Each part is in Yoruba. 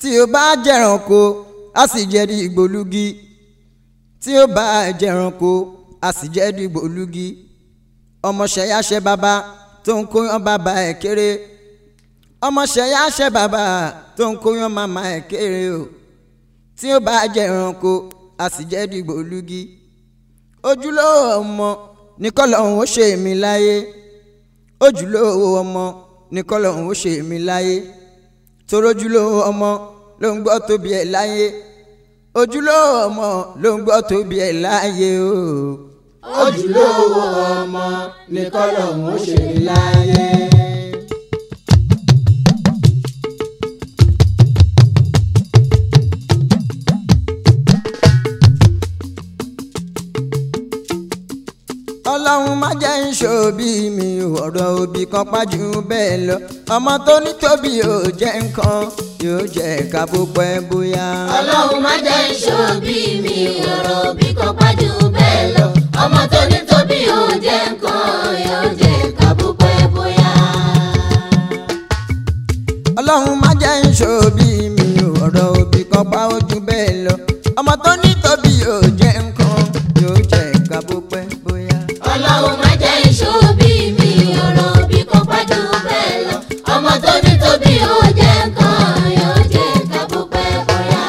tí ó bá jẹranko a sì jẹ́ dìgbòlugi tí ó bá jẹranko a sì jẹ́ dìgbòlugi ọmọṣẹ́yàṣẹ́ bàbá tó ń kóyán bàbá ẹ̀ kéré ọmọṣẹ́yàṣẹ́ bàbá tó ń kóyán màmá ẹ̀ kéré o tí ó bá jẹranko a sì jẹ́ dìgbòlugi ojúlówó ọmọ ní kọ́lọ́hún ó ṣe mí láyé ojúlówó ọmọ ní kọ́lọ́hún ó ṣe mí láyé torójúlówó ọmọ ló ń gbọ́ tóbi ẹ̀ láyé ojúlówó ọmọ ló ń gbọ́ tóbi ẹ̀ láyé o. ojúlówó ọmọ ní kọ́lọ́hún ó ṣe mí láyé. ọlọ́run má jẹ́ ń ṣòbí mi ọ̀rọ̀ òbí kan pájú bẹ́ẹ̀ lọ ọmọ tó ní tóbi yóò jẹ́ nǹkan yóò jẹ́ ká bó pẹ́ bóyá. ọlọ́run má jẹ́ ìṣòbí mi ọ̀rọ̀ òbí kan pàjù bẹ́ẹ̀ lọ ọmọ tó ní tóbi yóò jẹ́ nǹkan yóò jẹ́ kábúpẹ́ bóyá. ọlọ́run má jẹ́ ń ṣòbí mi ọ̀rọ̀ òbí kan pa ojú bẹ́ẹ̀ lọ ọmọ tó ní tóbi yóò jẹ́ nǹkan yóò jẹ́ ká bó pẹ́ bóyá. ọlọ́run má jẹ́ ìṣòbí mi ọ̀rọ̀ òbí kan pàjù bẹ́ẹ̀ lọ ọmọ tó ní tóbi yóò jẹ́ nǹkan yóò jẹ́ kábúpẹ́ bóyá.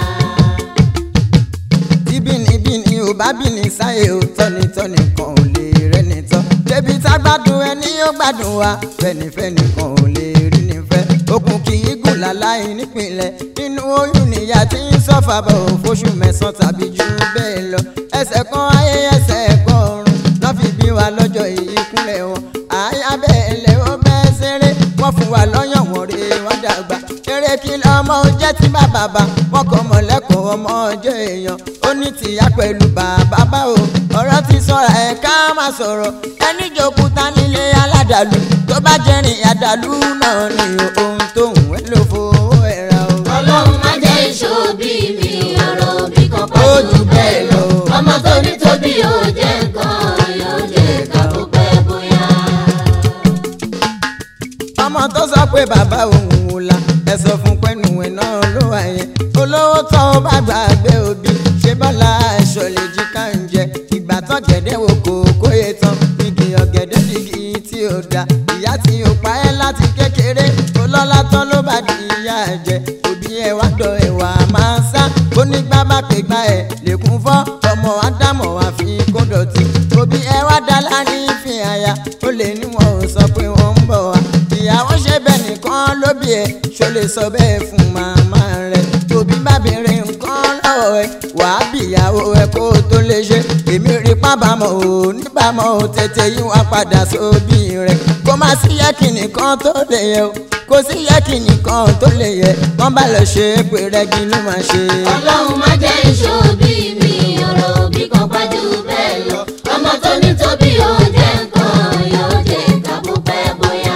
tí bínibíni ò bá bíni sáyé ò tọ́nitọ́ni kan ò lè rẹ́ni tán débi tá gbádùn ẹni yóò gbádùn wa fẹ́nifẹ́ni kan ò lè rí ni fẹ́ okùn kì í gùn láláì nípìnlẹ̀ nínú oyún níyà tí ń sọ́fà bọ̀ fóṣù mẹ́sàn-án tàbí jù bẹ́ẹ̀ lọ ẹsẹ̀ kan ayé ẹsẹ̀ kan ọ̀run lọ́ fi bí wa lọ́jọ́ ìkúnlẹ̀ wọn àyà bẹ́ẹ̀ lẹ́ ó bẹ́ẹ̀ ṣeré wọ́n fún wa lọ́yàn wọ́n rè wọ́n dàgbà eré kí lọ́mọ ó jẹ́ tí bá bàbá wọn kọ́ mọ̀ lẹ́kọ̀ọ́ ọmọ ọjọ́ èèyàn ó ní tìyá pẹ̀lú bàbá bá o ọ̀rọ̀ ti sọ̀rọ̀ ẹ̀ ká má sọ̀rọ̀ ẹni jòkúta nílé aládàlú tó bá jẹ́rìn àdàlú náà ni ohun tó ń wẹ́ ló fowó ẹ̀ ra o. ọlọ́run má jẹ́ ìṣòbí mi ọ̀rọ̀ òbí kan Ó pàjù jù bẹ́ẹ̀ bẹ́ẹ̀ lọ. lọ ọmọ tó ní tóbi yóò jẹ́ nǹkan yóò jẹ́ kábúpẹ́ bóyá. ọmọ tó sọ pé bàbá òun wò la ẹ sọ fún pẹ́nu ẹ̀ náà ló wà yẹn olówó tó o bá gbàgbé òbí ṣé bọ́lá ẹ̀ṣọ́ lè jí ká ń jẹ ìgbà tó gẹ̀dẹ̀ wò kó kóye tán igi ọ̀gẹ̀dẹ̀ dìgì tí ó da ìyá tí ó pa ẹ́ láti kékeré olọ́lá tán ló bá di ìyá jẹ òbí ẹ̀ wá dọ̀ ẹ̀ wà máa sá ó ní gbá bá pè gbá ẹ̀ lèkún fọ́ ọmọ ádámọ̀ wá fi kó dọ̀tí òbí ẹ̀ wá dá láàrin fi àyà ó lè ní wọn ò sọ pé wọ́n ń bọ̀ wá ìyàwó ṣe bẹ́ẹ̀ nìkan ló bí ẹ ṣó lè sọ bẹ́ẹ̀ fún màmá rẹ̀ tóbi bá béèrè nǹkan lọ́wọ́ ẹ wàá bí ìyàwó ẹ kó o tó lè ṣe èmi rí pábàámọ̀ ò níbàámọ̀ ò tètè yí wá padà sóbì rẹ̀ kó má sí yẹ́kì nìkan tó lè yẹ o kó sí yẹ́kì nìkan tó lè yẹ wọ́n bá lọ ṣe é pé rẹ́gí ló máa ṣe. ọlọ́run má jẹ́ ìṣòbí mi ọ̀rọ̀ òbí kan pàjù bẹ́ẹ̀ lọ ọmọ tó ní tóbi yóò jẹ́ nǹkan yóò jẹ́ kábúpẹ́ bóyá.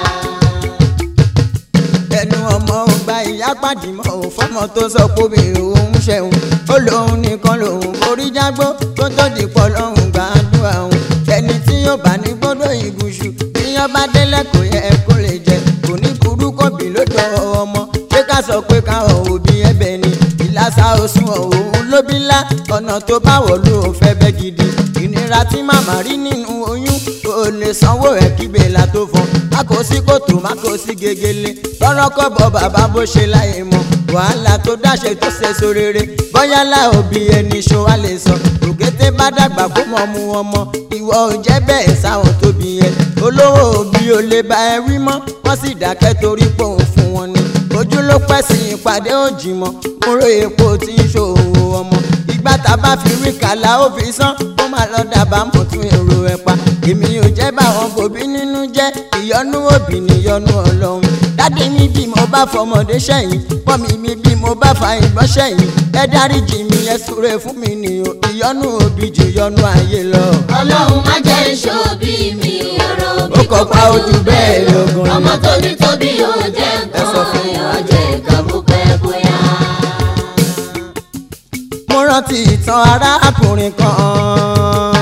ẹnu ọmọ ò gba ìyá pàdé mọ́ ò fọmọ tó sọ pé mi òun ṣẹ̀wọ̀n ó lóun nìkan lòun forí jágbó tó tó dìpọ̀ lọ́hùn gbàdúrà òun ẹni tí yóò bá ní gbọ́dọ̀ ìgúnṣu bí yóò bá délẹ̀ kò yẹ kó lè jẹ kò ní burú kò bí lódò ọmọ ṣé ká sọ pé káwọn òbí ẹ̀bẹ̀ ni ìlàsà òsùn òun ló bí ńlá ọ̀nà tó bá wọ̀ ló fẹ́ bẹ́ gidi ìnira tí màmá rí nínú oyún kò lè sanwó ẹ̀ kígbe la tó fọ́n má kò sí kòtò má kò sí gegele lọ́rọ́ kọ́bọ̀ bàbá bó ṣe láyé mọ́ wàhálà tó dáṣe tó ṣe sórere bóyá lá òbí ẹni ṣó wá lè sọ òkété bá dàgbà kó mọ̀ mú ọmọ ìwọ ò jẹ́ bẹ́ẹ̀ sáwọn tóbi yẹn olówó òbí ò lè bá ẹ wí mọ́ wọ́n sì dákẹ́ torí pé òun fún wọn ni ojú ló pẹ́ sí ìpàdé òjì mọ́ múrò epo tí ń ṣòwò ọmọ ìgbà tá a bá fi rí kàlà ó fi sán ó máa lọ dábàá mọ̀ tún èrò ẹ̀ pa èmi ò jẹ́ báwọn gòbí nínú jẹ́ ìyọnú òbí níyọnú ọlọ́run dáadé mi bí mo bá fọmọdé sẹ́yìn pọ́nmi mi bí mo bá fa ìgbọ́n sẹ́yìn ẹ dáríjì mi ẹ súre fún mi nìyó ìyọnú òbí jù yọnú ayé lọ. ọlọ́run má jẹ́ ìṣòbí mi ọ̀rọ̀ òbí Ó kọ́ pa ojú bẹ́ẹ̀ lógun. ọmọ tó ní tóbi yóò jẹ́ Ẹ sọ nǹkan fún yóò jẹ́ kábúpẹ́ bóyá. mo rántí ìtàn arákùnrin kan.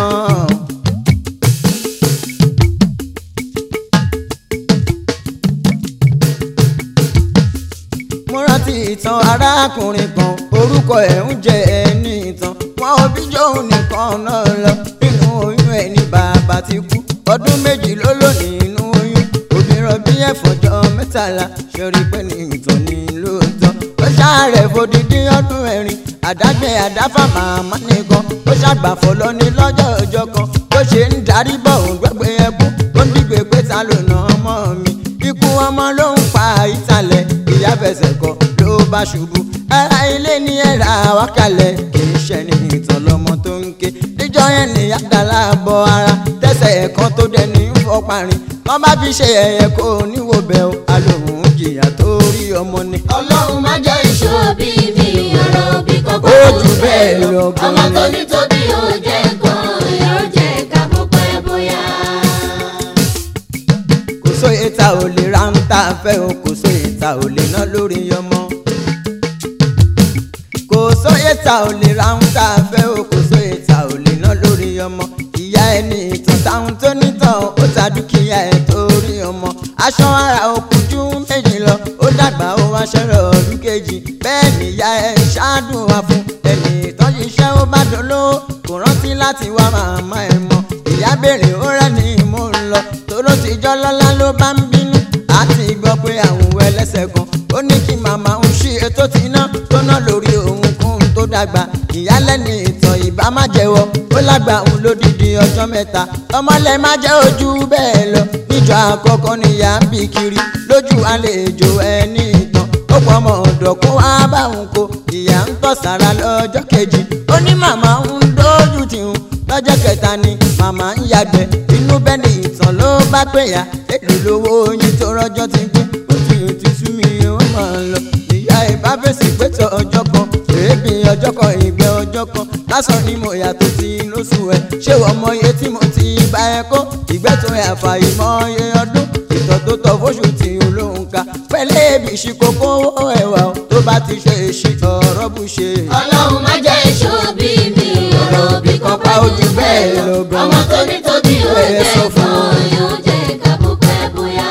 mo rántí rántí ìtàn arákùnrin kan orúkọ ẹ̀ ń jẹ́ ẹni ìtàn wọn ò bí jóun nìkan náà lọ nínú oyún ẹ̀ ní bàbá ti kú ọdún méjì ló lò nínú oyún obìnrin bí ẹ̀fọ́jọ́ mẹ́tàlá ṣorí pé ní ìtàn ní lóòótọ́ ó ṣàárẹ̀ fòdìdí ọdún ẹ̀rin àdágbé àdáfà màmá nìkan ó ṣàgbàfọ̀ lọ ní lọ́jọ́ ọjọ́ kan bó ṣe ń darí bọ̀ òun gbẹ́gbẹ́ ẹkú ó ń dìgbè pé ta ló nà ọmọ mi ikú ọmọ ló ń pa ìtàlẹ̀ ìyá fẹsẹ̀ kọ ló bá ṣubú ara ilé ní ẹ̀rà wákàlẹ̀ kì í ṣe ní ìtàn lọmọ tó ń ké níjọ́ yẹn ní àdàlà bọ ara tẹsẹ̀ ẹ̀kan tó dẹni ń fọ́ parin wọ́n bá fi ṣe ẹ̀yẹ kó níwò bẹ́ẹ̀ o alóhùn jìyà tó rí ọmọ ni. ọlọ́run má jẹ́ ìṣòbí mi ọ̀rọ̀ bí kọ́kọ́ Ó jù bẹ́ẹ̀ lọ gan-an. ọmọ tó ní tóbi ó jẹ́ nǹkan yóò jẹ́ ká bó pẹ́ bóyá. kò sóye ta ò lè ra ń ta fẹ́ o kò sóye ta ò lè ná lórí ọmọ. kò sóye ta ò lè ra ń ta fẹ́ o kò sóye ta ò lè ná lórí ọmọ. ìyá ẹni ìtàn táwọn tó nítàn ó ta dúkìá ẹ̀ torí ọmọ. aṣọ ara òkújú méjì lọ ó dàgbà ó wá ṣẹ́rọ̀ ọdún kejì bẹ́ẹ̀ nìyá ẹ̀ ṣáàdùn wá fún ẹni ìtàn ṣiṣẹ́ ó bá dolówó kò rántí láti wá màmá ẹ̀ mọ́ ìyá béèrè ó rẹ́ ní mò ń lọ tóró ti jọ́ lọ́lá ló bá ń bínú àti gbọ́ pé àwọn ẹlẹ́sẹ̀ kan ó ní kí màmá ń ṣí ètò tí ná tó ná lórí òun kún tó dàgbà ìyálẹ́ni ìtàn ìbá má jẹ́wọ́ ó lágbà òun lódìdí ọjọ́ mẹ́ta ọmọlẹ̀ má jẹ́ ojú bẹ́ẹ̀ lọ níjọ́ àkọ́kọ́ níyà ń bì kiri lójú àlejò ẹni ìtàn ó pọ̀ ọmọ ọ̀dọ̀ kó wá bá òun kó ìyá ń tọ̀ sára lọ́jọ́ kejì ó ní màmá ń dójú tì ń lọ́jọ́ kẹta ni màmá ń yàgbẹ́ inú bẹ́ẹ̀ ni ìtàn ló bá pè yá èlò lówó oyin tó rọ́jọ́ ti gbé ó ti yàn ti sú mi ó máa ń lọ ìyá ìbá fèsì pétọ ọjọ́ kan èébì ọjọ́ kan ìgbẹ́ ọjọ́ kan lásán ni mo yàtọ̀ sí lóṣù ẹ̀ ṣé wọ́n mọ iye tí mo ti bá ẹ kó ìgbẹ́ tó yà fà ìmọ̀ iye ọdún ìtọ̀ tó tọ̀ fóṣù tí olóhùn ká pẹ̀lẹ́ èbì ìṣìkòkò owó ẹ̀wà o, tó bá ti ṣe èṣì ọ̀rọ̀ bù ṣe. ọlọ́run má jẹ́ ìṣòbí mi ọ̀rọ̀ bí kọ́kọ́ Pa ojú bẹ́ẹ̀ lọ gan. ọmọ tó ní tóbi ó Ẹ jẹ́ sọ fún nǹkan yóò jẹ́ ká bó pẹ́ bóyá.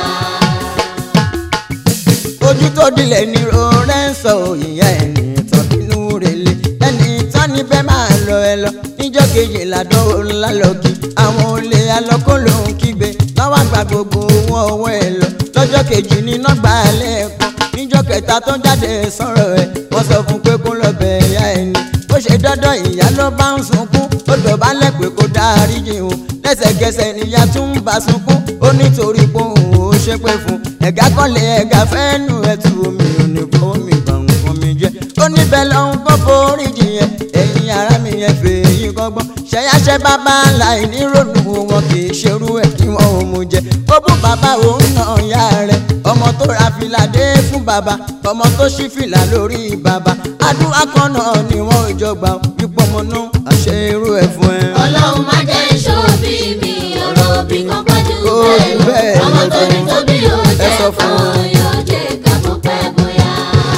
ojú tó dilẹ̀ ní rọrẹ́ ń sọ ìyá ẹni tán bínú rẹ̀lẹ̀ ẹni tán níbẹ̀ máa lọ ẹ lọ níjọ́ kejì ládọ́wọ́ ńlá lọ kí àwọn olè alọ́kọ́ ló ń kígbe lọ́wọ́ àgbà gbogbo owó ọwọ́ ẹ lọ lọ́jọ́ kejì ní nọ́gbà lẹ́ẹ̀kan níjọ́ kẹta tó jáde sọ̀rọ̀ ẹ̀ wọ́n sọ fún pé kó lọ bẹ̀ ẹ̀yà ẹni ó ṣe dandan ìyá ló bá ń sunkún ó dọ̀bálẹ̀ pé kó dáríjì òun lẹ́sẹ̀kẹsẹ̀ níyà tún ń bá sunkún ó nítorí pé òun ò ṣépè fún ẹ̀gá kọ́lé ẹ̀gá fẹ́ẹ́nu ẹ̀tù omi ò ní fọwọ́ mi bà nǹkan mi jẹ́ ó níbẹ̀ lọ́hún kó foríjì yẹn ẹ̀yin ara mi yẹn fèyí kọ́gbọ́n ṣẹ̀yáṣẹ́ bàbá láì ní ronú wọn kì í ṣerú ẹ̀ kí wọ́n ò mú jẹ ó bú bàbá òun náà yá rẹ̀ ọmọ tó ra fìlà dé fún bàbá ọmọ tó ṣí fìlà lórí bàbá àdúrà kan náà ni wọ́n ò jọ gbà wípé ọmọ náà àṣẹ irú ẹ̀ fún ẹ. ọlọ́run má jẹ́ ìṣòbí mi ọ̀rọ̀ bí kọ́kọ́ jù Ó jù bẹ́ẹ̀ bẹ́ẹ̀ lọ ọmọ tó ní lọ. tóbi ó Ẹ jẹ́ sọ fún wọn. nǹkan yóò jẹ́ ká bó pẹ́ bóyá.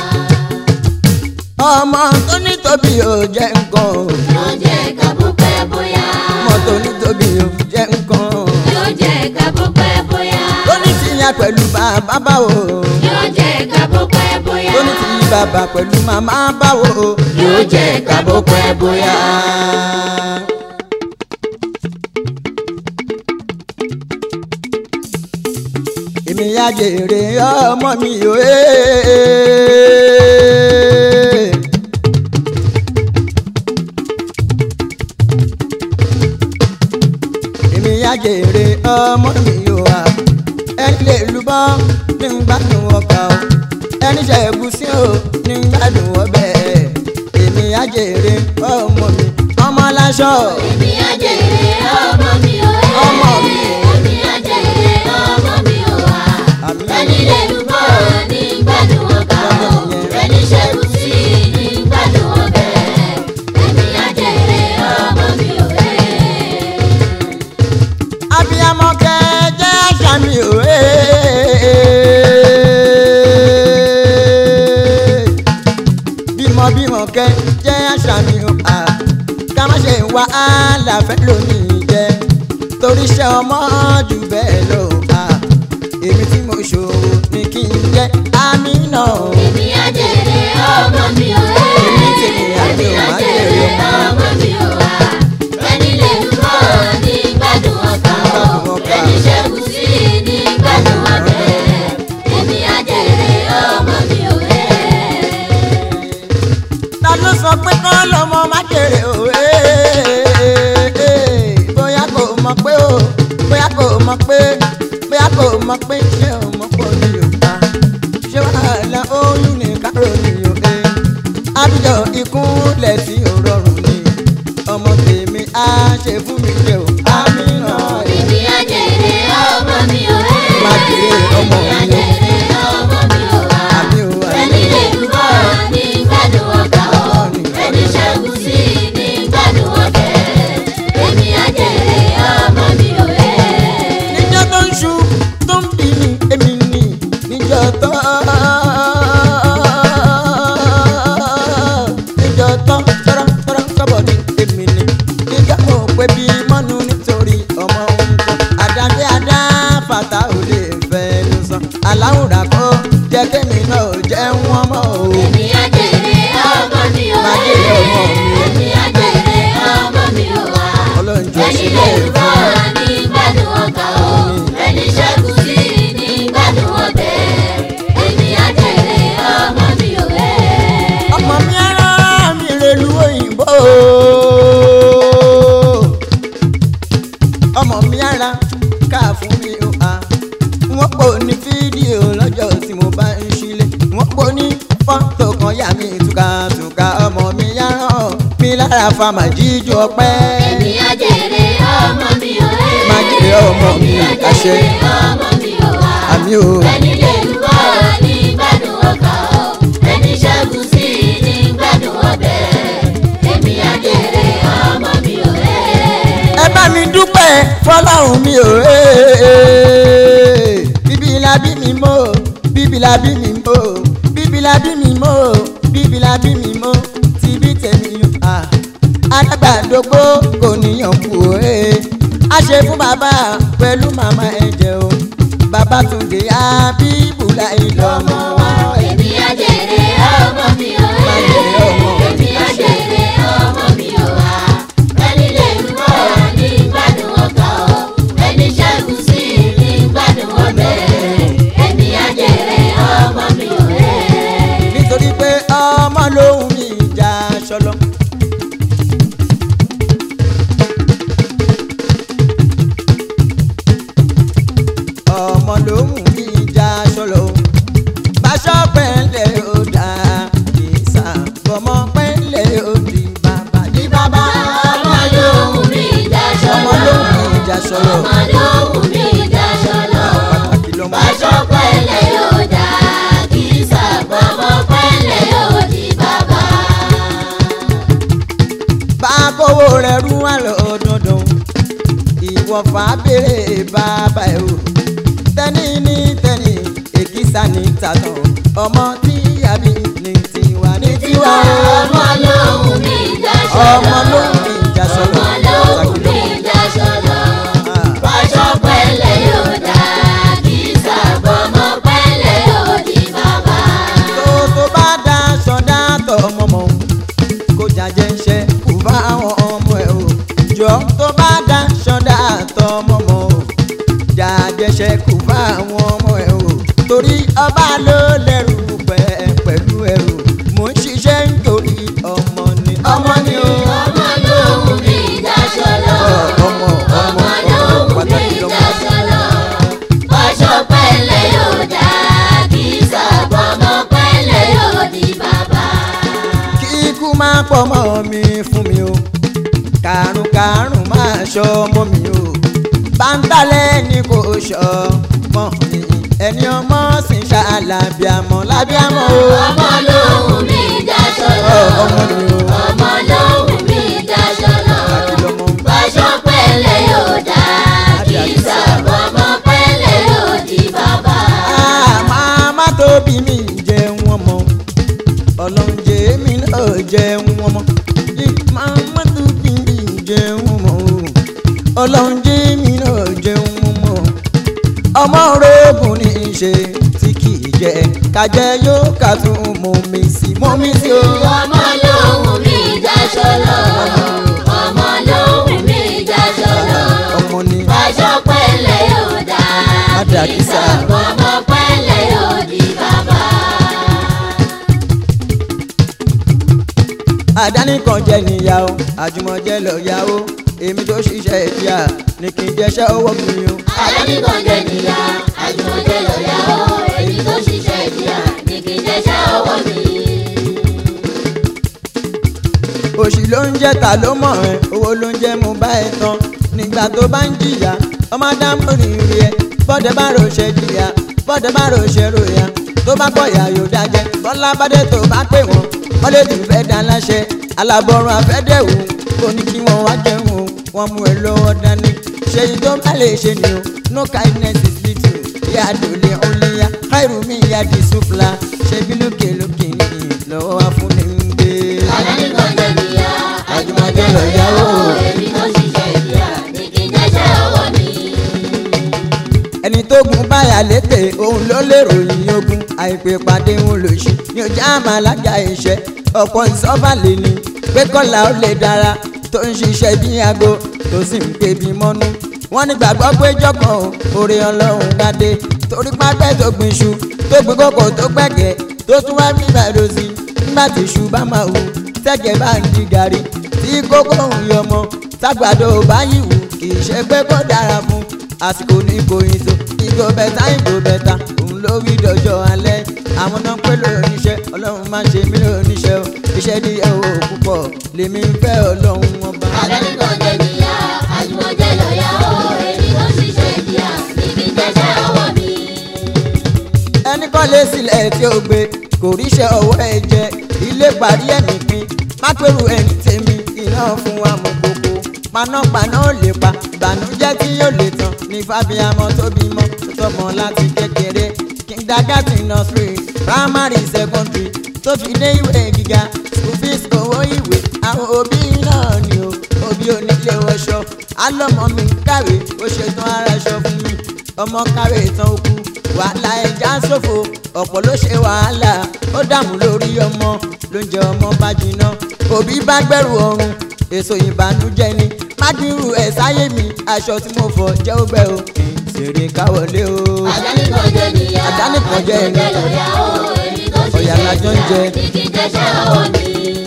ọmọ tó ní tóbi ò jẹ́ nǹkan o. yóò jẹ́ ká bó pẹ́ bóyá. ọmọ tó ní tóbi ò jẹ́ nǹkan o. yóò jẹ́ ká bó pẹ́ bóyá. tó ní tìyà pẹ̀lú bàbá báwo. yóò jẹ́ ká bó pẹ́ bóyá. tó ní tìyà bàbá pẹ̀lú màmá báwo. Yóò jẹ́ ká bó pẹ́ bóyá. èmi yá jèrè ọmọ mi ò ẹ́. èmi yá jèrè ọmọ mi ò wá ẹni lè lùbọ́ ní gbádùn ọkà o ẹni ṣe ẹ̀gúsí o ní gbádùn ọbẹ̀ èmi yá jèrè ọmọ mi ọmọ láṣọ èmi á jèrè ọmọ mi ò ẹ́. Ọmọ mi. èmi á jèrè ọmọ mi ò wá. Àmín. ẹni lè lùbọ́ ní gbádùn ọkà o. ẹni ṣẹ́gun sí ní gbádùn ọbẹ̀. èmi á jèrè ọmọ mi ò ẹ́. abiyamọ kẹjẹ àṣà mi ò ẹ́. bímọ bímọ kẹjẹ àṣà mi ò à ká má ṣe wá àlàfẹ́ lónìí jẹ torí iṣẹ́ ọmọ jù bẹ́ẹ̀ lọ à èmi tí mo ṣòwò ni kí n jẹ́ àmì náà. èmi á jèrè má jèrè o bóyá kò mọ̀ pé o bóyá kò mọ̀ pé bóyá kò mọ̀ pé ṣé o mọ̀ pé o ní yorùbá ṣé wàhálà oyún ní kárò ní yorùbá àbíjọ ìkúnlẹ̀ tí ò rọrùn ni ọmọ tèmi á ṣe fún mi jẹ o àmì náà ẹ̀. Èmi á jèrè ọmọ mi ò ẹ́. Má jèrè ọmọ mi o. Èmi á jèrè ọmọ mi ò wá. àmì o Ẹni àmì lè dúró ní gbádùn ọkà o. Ẹni ṣẹ́gun sí ní gbádùn ọkẹ́. Èmi á jèrè ọmọ mi ò ẹ́. níjọ́ tó ń ṣu tó ń bí mi èmi ni níjọ́ tó níjọ́ tó tọ́rọ́ tọ́rọ́ kọ́bọ̀ ní èmi ni níjọ́ mo pé bí mọ́nu nítorí ọmọ ohun kan àdájẹ́ adá fàtà ò lè fẹ́ ló sàn aláwùrà kọ́ jẹ́ kémi náà ò jẹ́ wọ́n mọ́ o. Èmi á jèrè ọmọ mi ò Má ẹ́. jèrè ọmọ mi o. Èmi á jèrè ọmọ mi ò wá. ọlọ́run jọ Ẹni sílẹ̀ lè fún dúró ní gbádùn ọkà o. Ẹni ṣẹ́gun sí ní gbádùn ọkẹ́. Èmi á jèrè ọmọ mi ò ẹ́. ọmọ mi ara mi rèlú òyìnbó ọmọ mi ara ká fún mi ó a wọ́n pò ní fídíò lọ́jọ́ tí mo bá ń ṣílẹ̀ wọ́n pò ní fọ́tò kan yà mí túkàtúkà ọmọ mi yára mi lára fama jíjó ọpẹ́ Èmi á jèrè ọmọ mi ò ẹ́. Má jèrè ọmọ mi, Èmi á àṣẹ. jèrè ọmọ mi ò wá. àmì o Ẹni lè dúró ní gbádùn ọkà o. Ẹni ṣẹ́gun sí ní gbádùn ọbẹ̀. Èmi á jèrè ọmọ mi ò ẹ́. ẹ bá mi dúpẹ́ fọlọ́run mi ò bíbí la bí mi mọ́ bíbí la bí mi mọ́ bíbí la bí mi mọ́ bíbí la bí mi mọ́ ti bí tèmi yàn á alágbàdógbò kò níyàn kú o a ṣe fún bàbá pẹ̀lú màmá ẹ̀jẹ̀ o bàbá Túndé Àbíbù láì lọ́mọ wọn. Èmi á jèrè ọmọ mi ò Má ẹ́. jèrè ọmọ mi, Èmi á jèrè ọmọ mi ò wá. Ẹni lè dúró ní gbádùn ọkà o. Ẹni ṣẹ́gun sí ní gbádùn ọbẹ̀. Èmi á jèrè ọmọ mi ò ẹ́. nítorí pé ọmọ lòun mi ìjà ṣọlọ. ọmọ lòun mi ìjà ṣọlọ. báṣọ pẹ́ńlẹ̀ ó dà kì í sà fọmọ pẹ́ńlẹ̀ ó di bàbá di bàbá. Ọmọ lóhùn mi ìjà ọmọ ṣọlọ. lòun mi ìjà ṣọlọ. Ọmọ lóhùn mi ìjà ṣọlọ. pàtàkì lọmọ. Báṣọ pẹ́lẹ̀ yóò dá kí sàgbọ́mọ pẹ́lẹ̀ yóò di bàbá. bá kówó rẹ̀ rú wà lọ dandan ìwọ̀fà béèrè bàbá ẹ̀ o tẹ́ni ní tẹ́ni èkìsà ní tàtàn ọmọ tí àbí ní tiwa ní tiwa Ọmọ lóhùn mi ìjà ṣọlọ. ọmọ ló ń fi ìjà sọ̀rọ̀ Ọmọ lóhùn mi ìjà ṣọlọ. Báṣọ pẹ́lẹ̀ yóò dá kí sàgbọ́mọ pẹ́lẹ̀ yóò di bàbá. tó tó bá dá sọdá tọ ọmọ mọ kó jàjẹ iṣẹ́ kó bá àwọn ọmọ ẹ o jọ tó bá dá sọdá tọ ọmọ mọ o jàjẹ iṣẹ́ kó bá àwọn ọmọ ẹ o torí ọba ló lẹ́rù pẹ pẹ̀lú ẹrù mò ń ṣiṣẹ́ nítorí ọmọ ni ọmọ ni o. Ọmọ lóhùn mi ìjà ṣọlọ. ọmọ Ọmọ lóhùn mi pàtàkì ìjà lọmọ. ṣọlọ. Báṣọ pẹ́lẹ̀ yóò dá kí sàgbọ́mọ pẹ́lẹ̀ yóò di bàbá. kí ikú máa pọ̀ mọ́ mi fún mi o kàrún kàrún máa ṣọ́ mọ́ mi o báńtálẹ̀ ni kò ṣọ́ mọ́ mi ẹni ọmọ sì ń ṣàlàbíàmọ́ lábíàmọ́ o Ọmọ lóhùn mi ìjà ṣọlọ. Ọ, ọmọ ni o Ọmọ lóhùn mi ìjà ṣọlọ. kàkí lọ́mọ Báṣọ pẹ́lẹ̀ yóò dá kí sàgbọ́mọ pẹ́lẹ̀ yóò di bàbá. Ah, màmá tó bí mi jẹun ọmọ ọlọ́run jẹ́ mi náà jẹun ọmọ Ih, màmá tó bí mi jẹun ọmọ ọlọ́run jẹ́ mi náà jẹun ọmọ ọmọ orogún ní í ṣe tí kì í jẹ kájẹ yóò ká tún mọ mi sí mọ mi sí o. Ọmọ lóhùn mi ìjà ṣọlọ. Ọmọ lóhùn mi ìjà ṣọlọ. ọmọ ni Báṣọ pẹ́lẹ̀ yóò dá Adà kí kìsà. sàgbọ́mọ pẹ́lẹ̀ yóò di bàbá. àdánìkan jẹ níyàwó àjùmọ̀jẹ lọ́yàwó èmi tó ṣiṣẹ́ ìdíyà ní kí n jẹ́ṣẹ́ owó mi o. Àdánìkan jẹ níyà, àjùmọ̀jẹ lọ́yà o. Èyí tó ṣiṣẹ́ ìjìyà ní kí n jẹ́ṣẹ́ ọwọ́ mi. òṣì ló ń jẹ́ ta ló mọ̀ ẹ́ owó ló ń jẹ́ mo bá ẹ tán nígbà tó bá ń jìyà ọmọ dámú rírì ẹ bọ́dẹ̀ bá rò ṣe jìyà bọ́dẹ̀ bá rò ṣe ròyà tó bá pọ̀ yà yóò dájẹ́ bọ́lá bádé tó bá pè wọ́n wọ́n lè tún fẹ́ dá láṣẹ alábọ̀rún afẹ́dẹ̀wò kò ní kí wọ́n wá jẹun o wọ́n mú ẹ lọ́wọ́ dání ṣe yìí tó bá lè ṣe ni o no kindness is little ìyá àdòlè ọ̀lẹ́yà káìrù mi ìyá di sùfla ṣe bí lókè lókè ní lọ́wọ́ wa fún mi ń gbé. Àdánìkan jẹ níyà, àjùmọ̀jẹ lọ́yà o. Èyí tó ṣiṣẹ́ ìjìyà ní kí n jẹ́ṣẹ́ ọwọ́ mi. ẹni tó gun báyà létè òun ló lérò yìí ogun àìpé pàdé òun lò ṣe ní ọjà àmàlájà iṣẹ́ ọ̀pọ̀ ìsọ́fàlẹ̀ ni pé kọ́là ó lè dára tó ń ṣiṣẹ́ bí aago tó sì ń pè bí mọ́nú wọ́n ní gbàgbọ́ pé jọ̀kan o oore ọlọ́run gbadé torí pápẹ́ tó gbin iṣu tó gbin kókò tó gbẹ̀gẹ́ tó tún wá bí bàdó sí nígbà tí iṣu bá máa wù tẹ́gẹ̀ bá ń di gàrí tí kókó ń yọmọ tágbàdo bá yìí wù kì í ṣe pé kó dára fún àsìkò ní ìkòyìn tó ìgò bẹ́ta ìgò bẹ́ta òun ló wí dọjọ́ alẹ́ àwọn náà pé lóníṣẹ́ ọlọ́run máa ń ṣe mí lóníṣẹ́ o iṣẹ́ ní owó púpọ̀ lèmi ń fẹ́ ọlọ́run ọba. Àdánìkan jẹ níyà, àjùmọ̀jẹ lọ́yà o. Èyí tó ṣiṣẹ́ ìjìyà ní kí n jẹ́ṣẹ́ ọwọ́ mi. ẹni kọ́ lé sílẹ̀ tí ó gbé kò ríṣẹ́ ọwọ́ ẹ jẹ ilé parí ẹ̀mí pin má pẹ̀rù ẹni tèmi iná fún wa mọ̀ gbogbo panápaná ò lè pa ìbànújẹ́ tí yóò lè tán ní fábíàmọ́ tó bímọ tó tọmọ láti kékeré kindergarten nursery primary secondary tó fi dé ìwé gíga school fees owó ìwé àwọn òbí náà ni o òbí onílé wọṣọ alọ́mọ mi ń kàwé ó ṣetán ara ṣọ fún mi ọmọ kàwé tán ó kú wàhálà ẹja ṣòfò ọ̀pọ̀ ló ṣe wàhálà ó dààmú lórí ọmọ ló ń jẹ ọmọ bá jiná òbí bá gbẹ̀rù ọrùn èso ìbànújẹ́ ni mádìrú ẹ̀ sáyé mi aṣọ tí mo fọ jẹ́ ó gbẹ o kì í ṣeré káwọlé o. Àdánìkan jẹ níyà, Àdánìkan jẹ àjùmọ̀jẹ ẹni. lọ́yà o. Èyí tó Ọ̀yà ṣiṣẹ́ lájọ ń jẹ. ìjìyà ní kí n jẹ́ṣẹ́ ọwọ́ mi.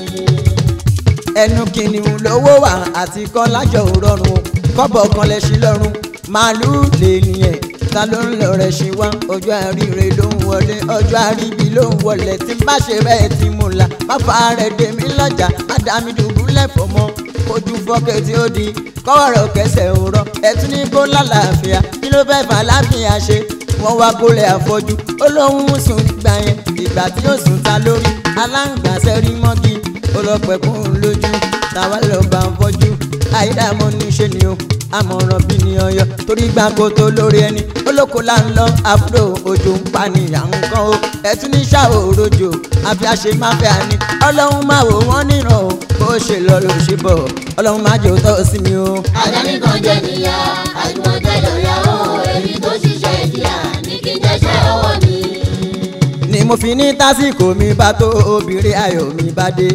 ẹnu kìnìún lówó wà àti kọ́ lájọ òrọ̀rùn o kọ́bọ̀ kan lẹ̀ sí lọ́rùn màálùú lè nìyẹn ta ló ń lọ rẹ̀ sí wá ọjọ́ àríire ló ń wọlé ọjọ́ àríbi ló ń wọlé tí n bá ṣe bẹ́ẹ̀ tí mo là má fa rẹ̀ dé mi lọ́jà má dá mi dùbúlẹ̀ fọ́ mọ́ ojú fọ́kẹ́ tí ó di kọ́wọ́rọ̀ kẹsẹ̀ òrọ̀ ẹtún ní kó lálàáfíà kí ló fẹ́ fà láfíà ṣe wọ́n wá kólẹ̀ àfọ́jú ó lóun ń sùn nígbà yẹn ìgbà tí ó sùn ta lórí aláǹgbàṣẹ́ rí mọ́gì ó lọ pẹ̀kún lójú táwa lọ bá ń fọ́jú àìdààmú níṣẹ́ ni o àmọ̀ràn bí ni ọyọ torí gbà kó tó lórí ẹni olóko là ń lọ àbúrò òjò ń pa nìyà nǹkan o ẹtún ní ṣàwò òrojò àfi àṣe má fẹ́ àní ọlọ́run máa wò wọ́n níran o bó ṣe lọ ló ṣe bọ̀ ọlọ́run má jẹ́ òótọ́ sí mi o. Àdánìkan jẹ níyà, àjùmọ̀jẹ lọ́yà o. Èyí tó ṣiṣẹ́ ìjìyà ní kí n jẹ́ṣẹ́ ọwọ́ mi. ni mo fi ní tásìkò mi bá tó obìnrin ayọ̀ mi bá dé.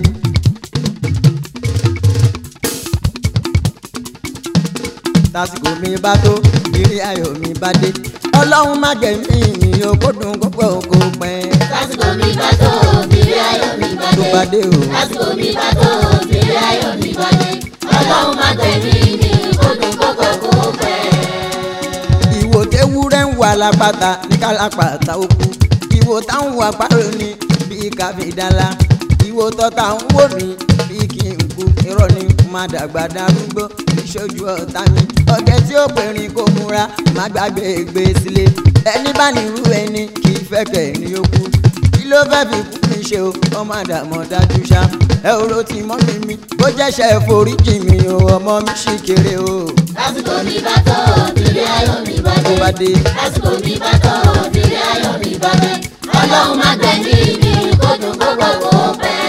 tásìkò mi bá tó obìnrin ayọ̀ mi bá dé. ọlọ́run má gbẹ̀mí mi o kó dùn kó pọ̀ kó pẹ́. Lásìkò mi bá tó, òbírí ayọ̀ mi bá tó dé. bá dé o. Lásìkò mi bá tó, òbírí ayọ̀ mi bá dé. Ọlọ́run má gbẹ̀mí mi, kó dùn kó pẹ́ kó pẹ́. ìwò tewúrẹ́ ń wà lápáta ní kálápàtà òkú ìwò táwọn wà pàrọ̀ ni bíi káfíńdálá ìwò tọ́ta ń wò mí bíi kí n kú irọ́ ni má dàgbà darúgbó ìṣojú ọ̀tá mi ọ̀gẹ́ tí ó pèrìn kó múra má gbàgbé gbé sílé ẹni bá nírú ẹni kì í fẹ́ kẹ́ ní ó kú kí ló fẹ́ fi kú mi ṣe o ọmọ àdàmọ̀ dájú ṣá ẹ ò ro ti mọ́ mi mi bó jẹ́ṣẹ́ foríjì mi o ọmọ mi ṣì kéré o Lásìkò mi bá tó, òbírí ayọ̀ mi bá tó bá dé. dé. Lásìkò mi bá tó, òbírí ayọ̀ mi bá dé. Ọlọ́run má gbẹ̀mí mi, kó dùn kó pẹ́ kó pẹ́.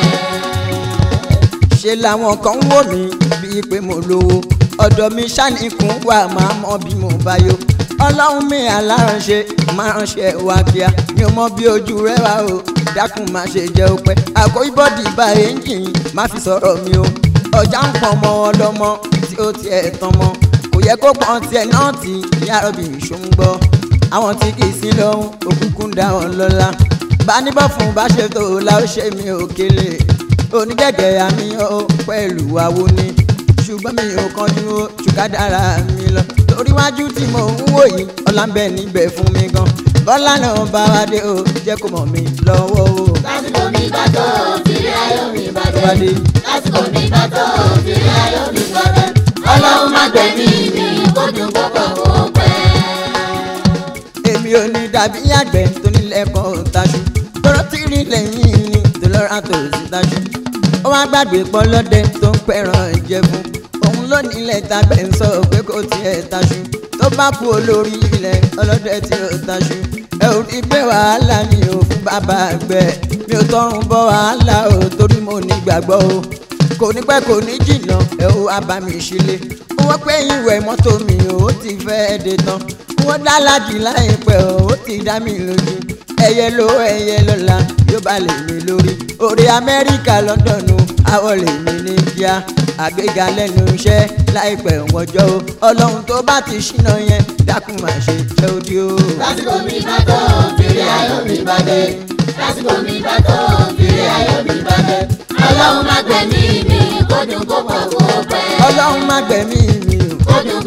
ṣe làwọn kan ń wò mí bíi pé mo lówó ọ̀dọ̀ mi ṣàníkún wà máa mọ bí mo bá yó ọlọ́run mi aláránṣe máa ránṣẹ́ wá kíá mi ò mọ bí ojú rẹ wá o dákun má ṣe jẹ́ òpẹ́ àkóyí bọ́dì bá ẹ́ńjìn má fi sọ̀rọ̀ mi o ọjà ń pọ̀ mọ́ ọlọ́mọ tí ó tiẹ̀ tán mọ́ kò yẹ kó pọ́n tiẹ̀ náà tí ìyá rọ̀bì ṣó ń gbọ́ àwọn tí kì í sí lọ́hún òkùnkùn dá wọn lọ́la bá níbọ̀ fún bá ṣe tó la ó ṣe mi ò kélé onígẹ̀gẹ̀ àmì ó pẹ̀lú àwo ni ṣùgbọ́n mi ò kánjú ó ṣùkádàrà mi lọ torí wájú tí mo ń wò yìí ọlá ń bẹ níbẹ̀ fún mi gan bọ́lá náà bá wa dé o jẹ́ kó mọ̀ mi lọ́wọ́ o. lásìkò mi bá tó fìrí ayọ̀ mi bá dé. Bá dé. lásìkò mi bá tó fìrí ayọ̀ mi bá dé. ọlọ́run má gbẹ̀mí mi kó dùn kó pọ̀ kó pẹ́. èmi ò ní dàbí àgbẹ̀ tó nílẹ̀ kan taṣu tọrọ tí rí lẹ́yìn ni tó lọ́ra tó sì taṣu. ó wá gbàgbé pọ́ lọ́dẹ tó ń pẹ̀ràn ìjẹ̀fun òun ló nílẹ̀ tabẹ̀ ń sọ pé kò tiẹ̀ taṣu tó bá kú olórí ilẹ̀ ọlọ́dẹ tí ó taṣu. ẹ ò rí pé wàhálà ni ò fún bàbá àgbẹ̀ mi ò tọrùn bọ́ wàhálà o torí mo ní gbàgbọ́ o kò ní pẹ́ kò ní jìnnà ẹ ó wá bá mi ṣílé owó pé ìwẹ̀ mọ́tò mi ò ti fẹ́ dé tán wọ́n dá lájì láìpẹ́ ò ti dá mi lójú ẹyẹ ló ẹyẹ lọ́la yóò bá lè mi lórí orí amẹ́ríkà lọ́dọ̀nù àwọ̀ lè mi ní kíá àgbéga lẹ́nu iṣẹ́ láìpẹ́ wọ́jọ́ o ọlọ́run tó bá ti ṣínà yẹn dákun máa ṣe jẹ́ odi o. lásìkò mi bá tó fìrí ayọ̀ mi bá dé. lásìkò mi bá tó fìrí ayọ̀ mi bá dé. ọlọ́run má gbẹ̀mí mi kó dùn kó pọ̀ kó pẹ́. ọlọ́run má gbẹ̀mí mi o kó dùn